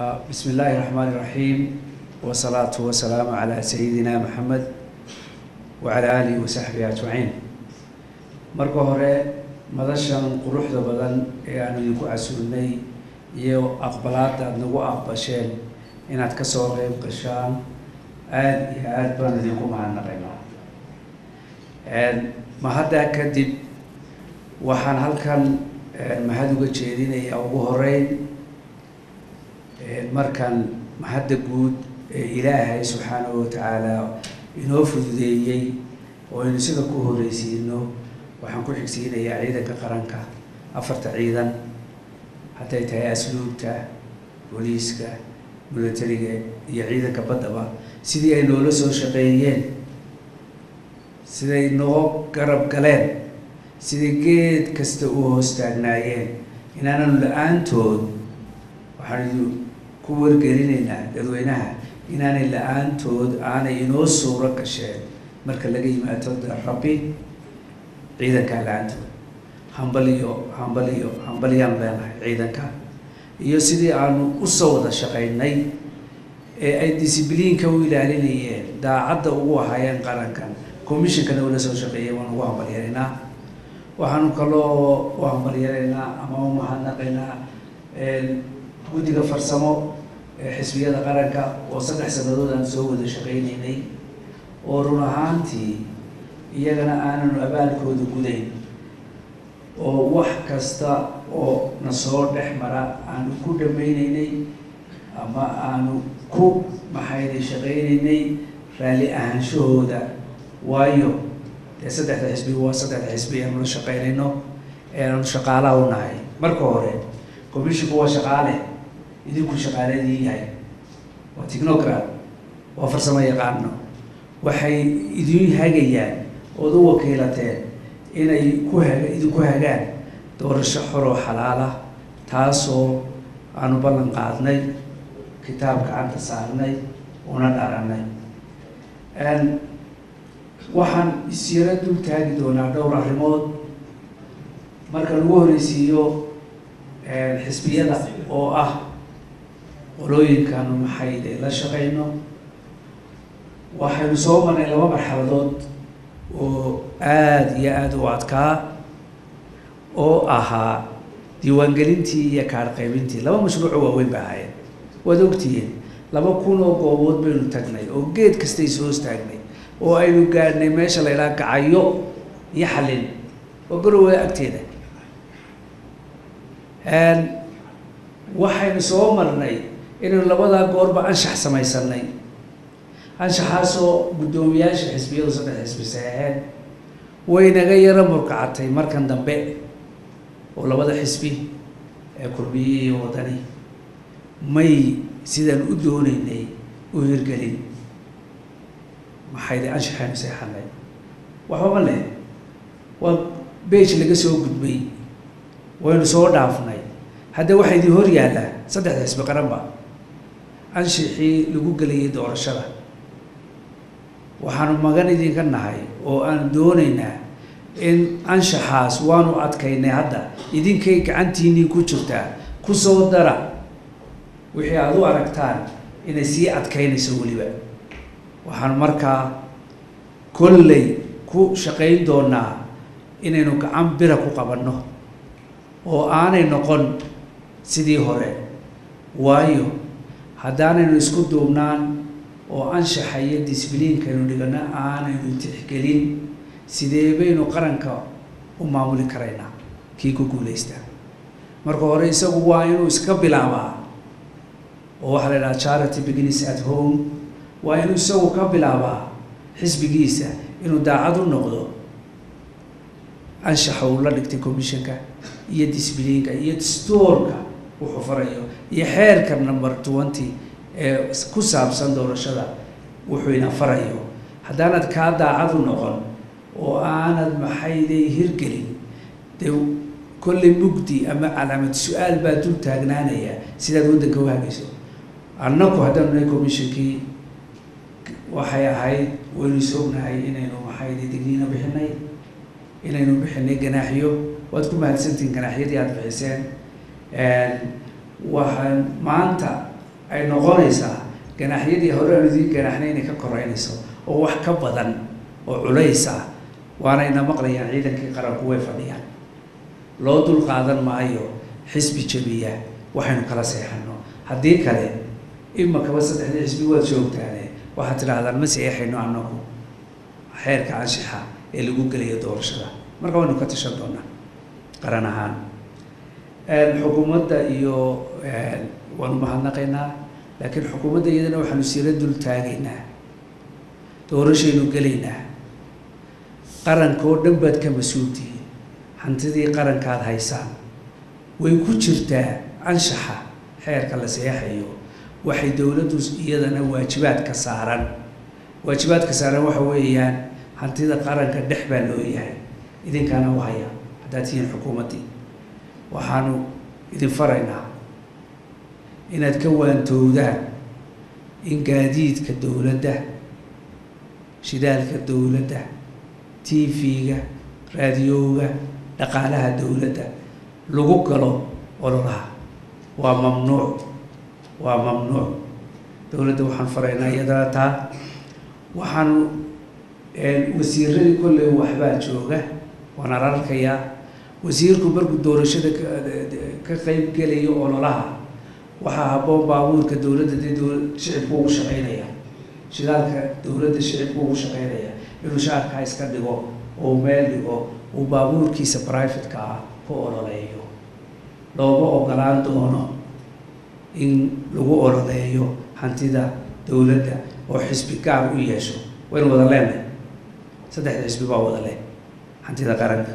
بسم الله الرحمن الرحيم والصلاة والسلام على سيدنا محمد وعلى آله وصحبه أجمعين marka hore madashan quruxda badan ee aanu idinku casuulnay iyo aqbalaada aada nagu aqbasheen inaad kasoo qeyb gashaan aada iyo aada baan idinku mahadnaqaynaa mahaddaa kadib waxaan halkan mahad uga jeedinayaa ugu horeyn markan mahadda guud ee ilaahay subxaanahu watacaala inoo fududeeyey oo aynu sida ku horeysiino waxaan ku xigsiinayaa ciidanka qaranka afarta ciidan hadday tahay asluubta booliiska milatariga iyo ciidanka baddaba sidii ay noola soo shaqeeyeen siday noo garab galeen siday geed kasta u hoos taagnaayeen inaananu la-aantood waxaanu ku wargelinaynaa dadweynaha inaanay la-aantood aanay inoo suuro gasheen marka laga yimaado rabbi ciidankaa la-aantood hambaliyo hambaliyo hambaliyaan leenahay ciidanka iyo sidii aanu usoo wada shaqaynay ee ay discibliinka u ilaalinayeen daacadda ugu ahaayeen qarankan commissionkana ula soo shaqeeyay waan ugu hambalyanaynaa waxaanu kaloo u hambalyanaynaa ama u mahadnaqaynaa guddiga farsamo ee xisbiyada qaranka oo saddex sanadood aan soo wada shaqaynaynay oo run ahaantii iyagana aananu abaalkooda gudayn oo wax kasta oo na soo dhex mara aanu ku dhamaynaynay ama aanu ku maxayday shaqaynaynay raalli ahaanshahooda waayo dee saddexda xisbi waa saddexda xisbi aanu la shaqaynayno ee aanu shaqaalaha u nahay marka hore commissionku waa shaqaale idinku shaqaaladii yahay waa technocrat waa farsamo yaqaano waxay idin hagayaan ood u wakiilateen inay ku haga idinku hagaan doorasho xoroo xalaala taasoo aanu ballan qaadnay kitaab gacanta saarnay una dharanay waxaan isyaro dul taagi doonaa dhowr arrimood marka lagu horeysiiyo xisbiyada oo ah qolooyinkaanu maxayde la shaqayno waxaynu soo marnay laba marxaladood oo aada iyo aada u adkaa oo ahaa diiwaangelintii iyo kaar qaybintii laba mashruuco waaweyn ba ahaayeen waad ogtihiin laba kun oo goobood baynu tagnay oo geed kastay soo istaagnay oo aynu gaadhnay meesha la ydhaha gacayo iyo xallin oo garowe agteeda waxaynu soo marnay inaynu labadaa goorba anshax samaysanay anshaxaasoo guddoomiyaasha xisbiyadu saddex xisbi saxeexeen waynaga yaro murkacatay markan dambe oo labada xisbi ee kulmiye iyo wadani may sidaan u dooneynay u hirgelin maxayde anshaxaynu seexanay waxbama leh waa bage laga soo gudbay waynu soo dhaafnay hadda waxaa idin hor yaallaa saddexda xisbi qaranba anshaxii lagu gelayay doorashada waxaanu magan idinka nahay oo aan doonaynaa in anshaxaas waanu adkaynay hadda idinkay gacantiinii ku jirtaa kusoo dara wixii aada u aragtaan inay sii adkaynayso weliba waxaanu markaa kolley ku shaqayn doonaa inaynu gacan bira ku qabanno oo aanay noqon sidii hore waayo haddaanaynu isku duubnaan oo anshaxa iyo disbliinkaynu dhigano aanaynu tixgelin sidee baynu qaranka u maamuli karaynaa kii ku guulaystaa marka hore isagu waa inuu iska bilaabaa oo waxaa la idhaha charity beginis at home waa inuu isagu ka bilaabaa xisbigiisa inuu daacad u noqdo anshaxa uu la dhigtay commissionka iyo disbliinka iyo dastuurka wuxuu farayo iyo xeerka number twenty ee ku saabsan doorashada wuxuu ina farayo haddaanad kaa daacad u noqon oo aanad maxayday hirgelin dee kolley mugdi ama calaamad su-aal baa dul taagnaanaya sidaad waddanka u hagayso annaku haddaanu nahay commissionkii waxay ahayd waynu is ognahay inaynu maxayday digniino bixinay inaynu bixinay ganaaxiyo waad ku mahadsantihiin ganaaxyadii aada bixiseen waxaan maanta ay noqonaysaa ganaxyadii hore aan idiin ganaxnay inay ka koreynayso oo wax ka badan oo culays ah waanayna maqlayaan ciidankii qaranku way fadhiyaan loo dul qaadan maayo xisbi jabiya waxaynu kala seexano haddii kale imakaba saddexdii xisbi waad joogtaane waxaad tidhaahdaan ma seexayno anagu xeerka anshixa ee lagu gelayo doorashada marka waynu ka tashan doonaa qaran ahaan xukuumadda iyo waanu mahadnaqaynaa laakiin xukuumadda iyadana waxaanu sira dul taagaynaa doorashaynu gelaynaa qaranka oo dhan baad ka mas-uultihiin hantidii qarankaad haysaan way ku jirtaa anshaxa xeerka la seexayo waxay dowladdu iyadana waajibaadka saaran waajibaadka saaran waxa weeyaan hantida qaranka dhex baa loo yahay idinkaana u haya haddaad tihiin xukuumaddii waxaanu idin faraynaa inaad ka waantowdaan in gaadiidka dowladda shidaalka dowladda t v-ga raadiyooga dhaqaalaha dowladda lagu galo ololaha waa mamnuuc waa mamnuuc dowladda waxaan faraynaa iyadana taa waxaanu wasiiradii kolley waxbaa jooga waan ararkayaa wasiirku markuu doorashada ka qeyb gelayo ololaha waxaa habboon baabuurka dowladda dee dowla shicibku ugu shaqeynaya shidaalka dowladda shicibku ugu shaqeynaya inuu shaarkaa iska dhigo oo meel dhigo uu baabuurkiisa brivatka ah ku ololeeyo looma ogolaan doono in lagu ololeeyo hantida dowladda oo xisbi gaar u yeesho waynu wada leenahay saddexda xisbi baa wada leh hantida qaranka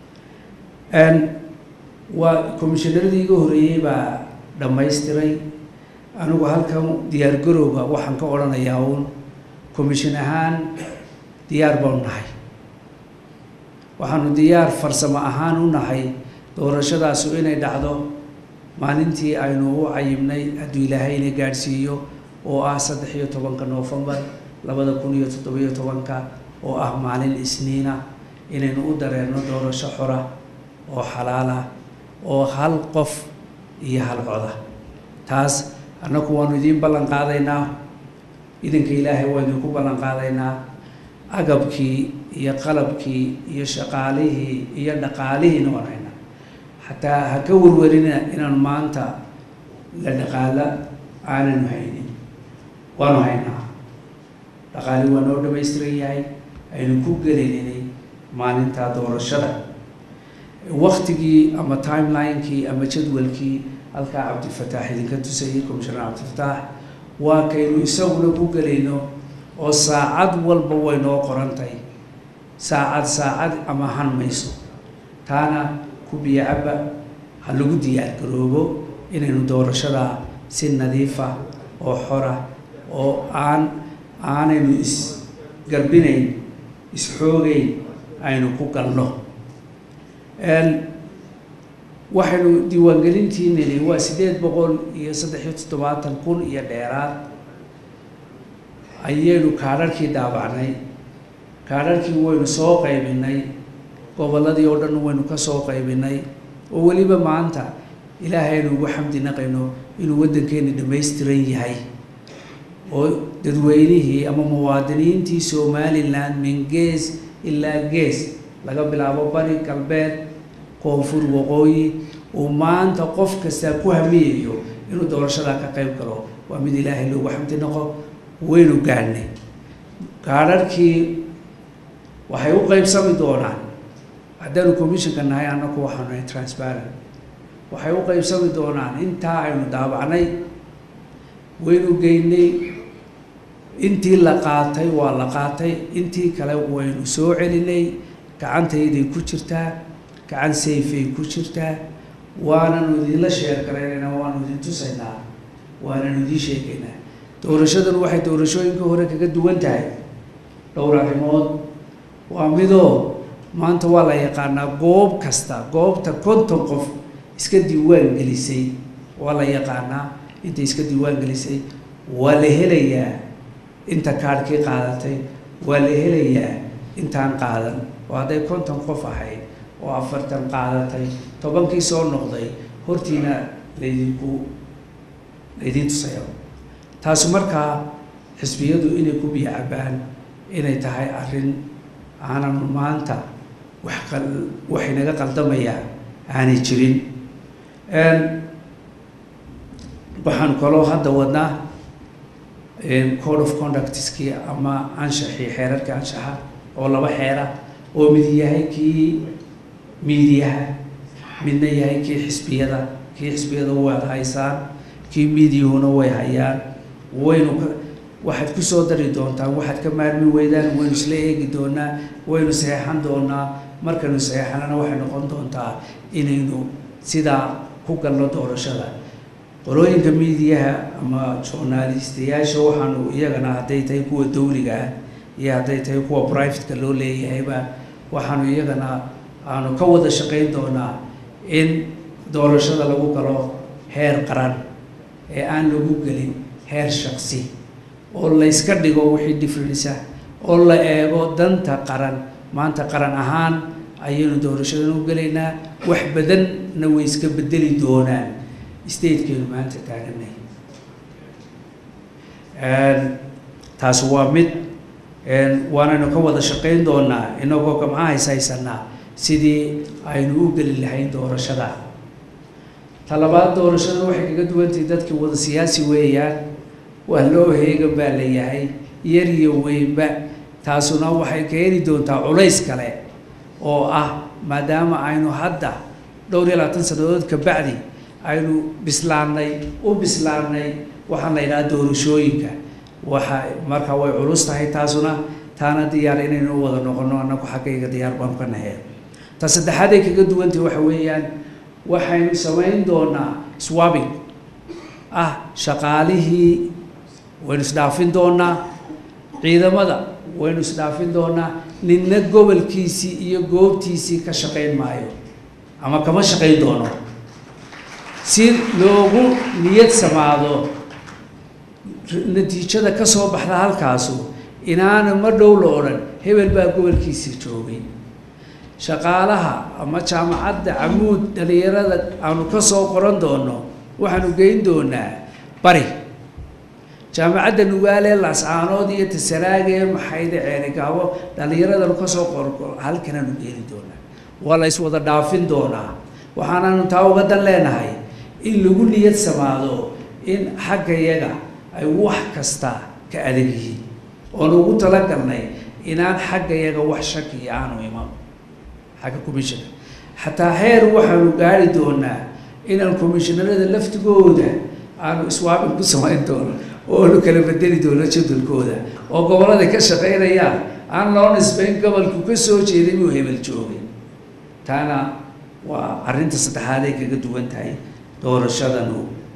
waa commissionaradii iga horeeyey baa dhammaystiray anigu halkan diyaar garowga waxaan ka odhanayaa uun commission ahaan diyaar baanu nahay waxaanu diyaar farsamo ahaan u nahay doorashadaasu inay dhacdo maalintii aynu u cayibnay hadduu ilaahayna gaadhsiiyo oo ah saddex iyo tobanka noofembar labada kun iyo toddobiyo tobanka oo ah maalin isniina inaynu u dareerno doorasho xora oo xalaala oo hal qof iyo hal coda taas annagu waanu idiin ballan qaadaynaa idinka ilaahay waa idinku ballan qaadaynaa agabkii iyo qalabkii iyo shaqaalihii iyo dhaqaalihiina waan haynaa xataa ha ka warwarina inaan maanta la dhaqaalo aananu haynin waanu haynaa dhaqaali waa noo dhamaystiran yahay aynu ku gelaynay maalinta doorashada waktigii ama timelinekii ama jadwalkii halkaa cabdifataax idinka tusayay commishoner cabdifataax waa kaynu isaguna ku gelayno oo saacad walba way noo qorantay saacad saacad ama han mayso taana ku biyacaba ha lagu diyaar garoobo inaynu doorashada si nadiifa oo xora oo aan aanaynu isgarbinayn isxoogeyn aynu ku galno waxaynu diiwaangelintiinini waa siddeed boqol iyo saddex iyo toddobaatan kun iyo dheeraad ayaynu kaadharhkii daabacnay kaadharhkii waynu soo qaybinay gobolladii oo dhan waynu ka soo qaybinay oo weliba maanta ilaahay aynu ugu xamdi naqayno inuu waddankeeni dhammaystiran yahay oo dadweynihii ama muwaadiniintii somalilan min gees ilaa gees laga bilaabo bari galbeed koonfur waqooyi uu maanta qof kastaa ku hamiyayo inuu doorashadaa ka qayb galo waa mid ilaahay loogu xamdi noqo waynu gaadhnay gaadharhkii waxay u qaybsami doonaan haddaanu commissionka nahay annaku waxaanu nahay transparent waxay u qaybsami doonaan intaa aynu daabacnay waynu geynay intii la qaatay waa la qaatay intii kale waynu soo celinay gacantayday ku jirtaa gacan sayfay ku jirtaa waananu idinla sheer garaynaynaa waanu idin tusaynaa waananu idiin sheegaynaa doorashadan waxay doorashooyinka hore kaga duwan tahay dhowr arrimood waa midoo maanta waa la yaqaanaa goob kasta goobta konton qof iska diiwaan gelisay waa la yaqaanaa intay iska diiwaan gelisay waa la helayaa inta kaadhkii qaadatay waa la helayaa intaan qaadan oo hadday konton qof ahayd oo afartan qaadatay tobankii soo noqday hortiina laydinku laydiin tusayo taasu markaa xisbiyadu inay ku biyo cabaan inay tahay arrin aanan maanta wax qal wax inaga qaldamaya aanay jirin waxaan kaloo hadda wadnaa code of conductskii ama anshaxii xeerarka anshaxa oo laba xeera oo mid yahay kii miidiyaha midna yahay kii xisbiyada kii xisbiyada waad haysaan kii miidiyahuna way hayaan waynu ka waxaad kusoo dari doontaan waxaad ka maarmi weydaan waynu isla eegi doonaa waynu saxeexan doonaa markaynu saxeexanana waxay noqon doontaa inaynu sidaa ku galno doorashada qolooyinka miidiyaha ama journalistayaasha waxaanu iyagana hadday tahay kuwa dawliga ah iyo hadday tahay kuwa privateka loo leeyahayba waxaanu iyagana aanu ka wada shaqayn doonaa in doorashada lagu galo heer qaran ee aan lagu gelin heer shaksi oo layska dhigo wixii differensa oo la eego danta qaran maanta qaran ahaan ayaynu doorashadan u gelaynaa wax badanna way iska bedeli doonaan statekeenu maanta taaganay taasi waa mid waanaynu ka wada shaqayn doonaa inagoo gamcaha hays haysanaa sidii aynu u geli lahayn doorashada talabaad doorashada waxay kaga duwantahay dadkii wada siyaasi weeyaan waa loo heegan baa la yahay yar iyo weynba taasuna waxay keeni doontaa culays kale oo ah maadaama aynu hadda dhowr iyo labaatan sannadood ka bacdi aynu bislaannay u bislaannay waxaan la yidhaha doorashooyinka waxa marka way culus tahay taasuna taana diyaar inaynu u wada noqono annagu xaggayga diyaar baanu ka nahay ta saddexaad ay kaga duwantahay waxa weeyaan waxaynu samayn doonaa swabbing ah shaqaalihii waynu isdhaafin doonaa ciidamada waynu isdhaafin doonaa ninna gobolkiisii iyo goobtiisii ka shaqayn maayo ama kama shaqayn doono si loogu niyad samaado natiijada ka soo baxda halkaasu inaana ma dhow la odhan hebel baa gobolkiisii joogay shaqaalaha ama jaamacadda camuud dhalinyarada aanu ka soo qoran doono waxaanu geyn doonaa bari jaamacadda nugaale lascaanood iyo tasaraage maxayde ceerigaabo dhallinyaradanu kasoo qorqor halkanaanu geeni doonaa waa la iswada dhaafin doonaa waxaanaanu taa uga dan leenahay in lagu niyad samaado in xaggayaga ay wax kasta ka adag yihiin oon ugu talagalnay inaan xaggayaga wax shakiya aanu iman xagga commissionka xataa heer waxaanu gaari doonaa inaan commissionarada laftigooda aanu iswaabin ku samayn doono oonu kala bedeli doono jadwalkooda oo gobollada ka shaqaynayaan aan loo nisbayn gobolku ka soo jeeday inuu hebel joogay taana waa arrinta saddexaad ay kaga duwan tahay doorashadanu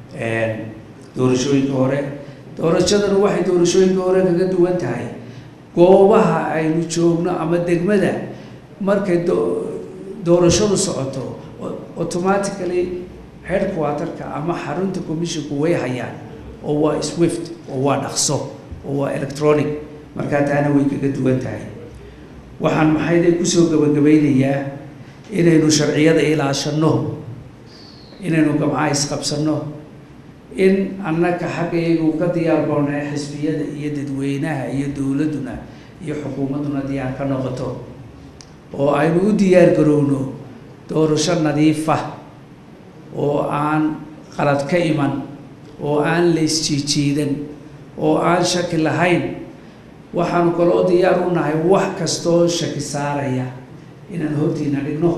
doorashooyinka hore doorashadanu waxay doorashooyinka hore kaga duwan tahay goobaha aynu joogno ama degmada markay doorashadu socoto automatically headquarterka ama xarunta commissionku way hayaan oo waa swift oo waa dhaqso oo waa electronic markaa taana way kaga duwan tahay waxaan maxayday kusoo gabagabaynayaa inaynu sharciyada ilaashanno inaynu gamcaha isqabsanno in annaka xaggayagu ka diyaar boonaa xisbiyada iyo dadweynaha iyo dowladduna iyo xukuumadduna diyaar ka noqoto oo aynu u diyaar garowno doorasho nadiifa oo aan qalad ka iman oo aan la isjiijiidan oo aan shaki lahayn waxaanu kaloo diyaar u nahay wax kastoo shaki saaraya inaan hortiina dhigno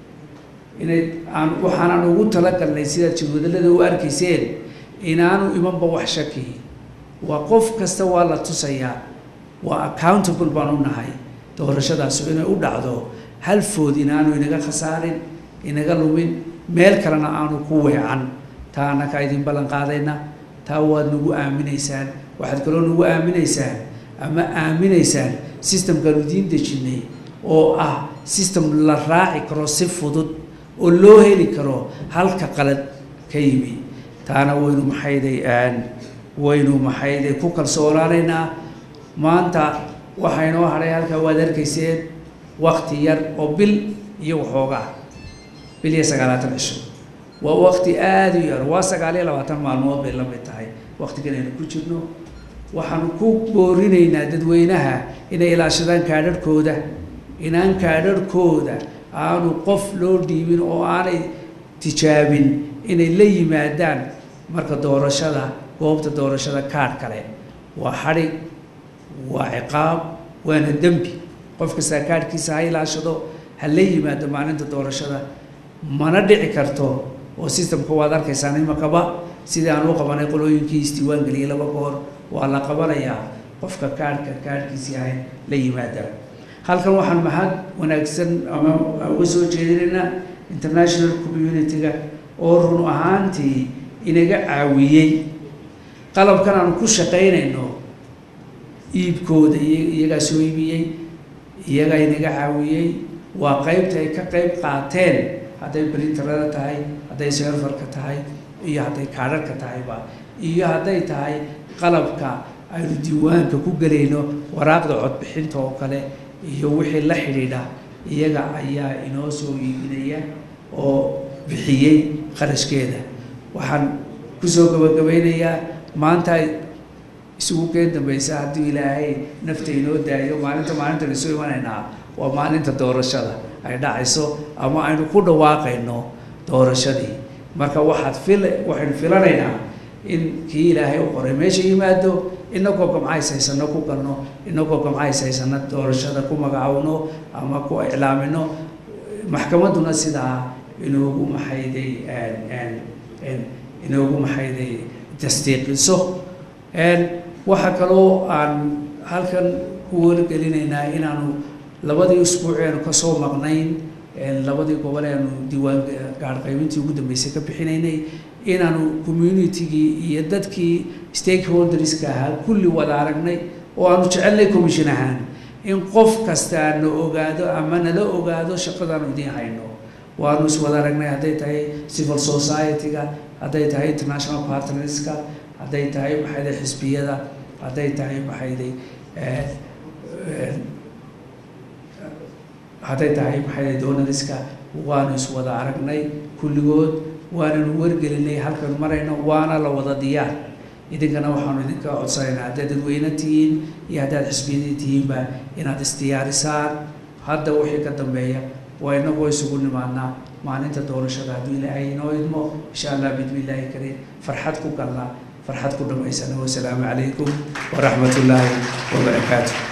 inay aan waxaanan ugu talagalnay sidaad jadwadallada u arkayseen inaanu imanba wax shaki waa qof kasta waa la tusayaa waa accountable baan u nahay doorashadaasu inay u dhacdo halfood inaanu inaga khasaarin inaga lumin meel kalena aanu ku weecan taa annakaa idin ballan qaadayna taa waad nagu aaminaysaan waxaad kaloo nagu aaminaysaan ama aaminaysaan systemkaanu idiin dejinnay oo ah system la raaci karo si fudud oo loo heli karo halka qalad ka yimi taana waynu maxayday waynu maxayday ku kalsoonaanaynaa maanta waxaynoo hadhay halkaa waad arkayseen wakti yar oo bil iyo waxoogaa bil iyo sagaalaatan cisho waa wakti aada u yar waa sagaal iyo labaatan maalmood bay la mid tahay waktigan aynu ku jirno waxaanu ku boorinaynaa dadweynaha inay ilaashadaan kaadharhkooda inaan kaadharhkooda aanu qof loo dhiibin oo aanay tijaabin inay la yimaadaan marka doorashada goobta doorashada kaadh kale waa xadhig waa ciqaab waana dembi qof kastaa kaadhkiisa ha ilaashado ha la yimaado maalinta doorashada mana dhici karto oo systemka waad arkaysaan imakaba sidii aan u qabanay qolooyinkii isdiiwaan geliyay laba goor waa la qabanayaa qofka kaadhka kaadhkiisii ahay la yimaada halkan waxaan mahad wanaagsan ama uga soo jeedinaynaa international community-ga oo run ahaantii inaga caawiyey qalabkan aanu ku shaqaynayno iibkooda iyagaa soo iibiyey iyagaa inaga caawiyey waa qaybta ay ka qayb qaateen hadday brinterada tahay hadday serfarka tahay iyo hadday kaadharka tahayba iyo hadday tahay qalabka aynu diiwaanka ku gelayno waraaqda codbixinta oo kale iyo wixii la xidhiidha iyaga ayaa inoo soo iibinaya oo bixiyey qarashkeeda waxaan kusoo gabagabeynayaa maanta isugu keen dambaysa hadduu ilaahay nafta inoo daayo maalinta maalintan isu imanaynaa waa maalinta doorashada ay dhacayso ama aynu ku dhawaaqayno doorashadii marka waxaad fil waxaynu filanaynaa in kii ilaahay u qoray meesha yimaado inagoo gamcays haysano ku galno inagoo gamcays haysano doorashada ku magacowno ama ku iclaamino maxkamadduna sidaa inoogu maxayday inoogu maxayday tasdiiqiso waxaa kaloo aan halkan ku wargelinaynaa inaanu labadii usbuuc eanu kasoo maqnayn labadii gobol eanu diiwaan gaarqaybintii ugu dambeysay ka bixinaynay inaanu communitygii iyo dadkii stakeholderska ahaa kulli wada aragnay oo aanu jecelnay commission ahaan in qof kasta na ogaado ama nala ogaado shaqadaanu idiin hayno waanu iswada aragnay hadday tahay civil society-ga hadday tahay international partnerska hadday tahay maxayday xisbiyada hadday tahay maxayday hadday tahay maxayday donaliska waanu iswada aragnay kulligood waananu wargelinay halkan marayno waana la wada diyaar idinkana waxaanu idinka codsanaynaa haddaad dadweyne tihiin iyo haddaad xisbiyadii tihiinba inaad isdiyaarisaan hadda wixii ka dambeeya waa inagoo isugu nimaadnaa maalinta doorashada hadduu ilaahay inoo idmo insha allah bidmi illaahi kariim farxad ku galna farxad ku dhamaysana wasalaamu calaykum waraxmat ullaahi wabarakaatu